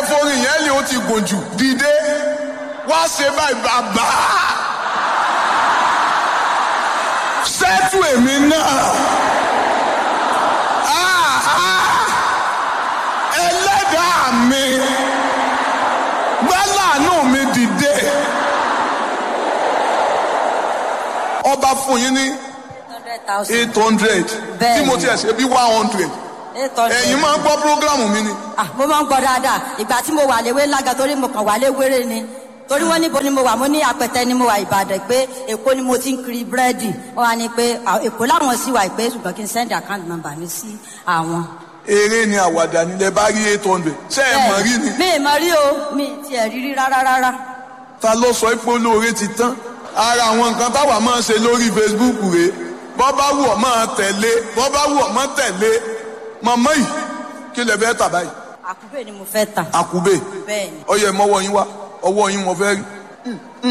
forin yẹn lè ó ti gùn jù dìde wá ṣe báyìí bàbá sẹ́tù èmi náà Ah, ah. ẹlẹ́dàá mi gbálàánú mi dìde ọba fún yín ní hundred thousand. eight hundred Bẹ́ẹ̀ni. tí mo tiẹ̀ ṣe bí one hundred eight hundred. ẹ̀yin máa ń gbọ́ prógrámù mi ni ah mo máa ń gbọ́ dáadáa ìgbà tí mo wà léwé lága torí mo kàn wà léwéré ni torí wọ́n níbo ni mo wà mo ní apẹtẹ ni mo wà ìbàdàn pé èkó ni mo ti ń kiri búrẹ́dì wọ́n wá ní pé ah, èkó láwọn sì wà pé ṣùgbọ́n kí n send account number mi sí àwọn. eré ni àwàdà nílẹ̀ bá rí eight hundred ṣé ẹ mọ̀ rí ni mi ì mọ̀ rí o mi ì tiẹ̀ rí rí rárá rárá. ta ló sọ pé olóore ti tán ara àwọn nǹkan táwa máa ń ṣe lórí facebook rèé bọ́ bá wù ọ́ máa tẹ̀lé bọ́ bá wù ọ́ máa tẹ̀lé mọ̀mọ́ yìí kí lè fẹ́ tà báyìí àkúbè ni mo fẹ́ tà. àkùbè bẹ́ẹ̀ ni ọyẹ mọ́wọ́ yín wá ọwọ́ yín mo fẹ́ rí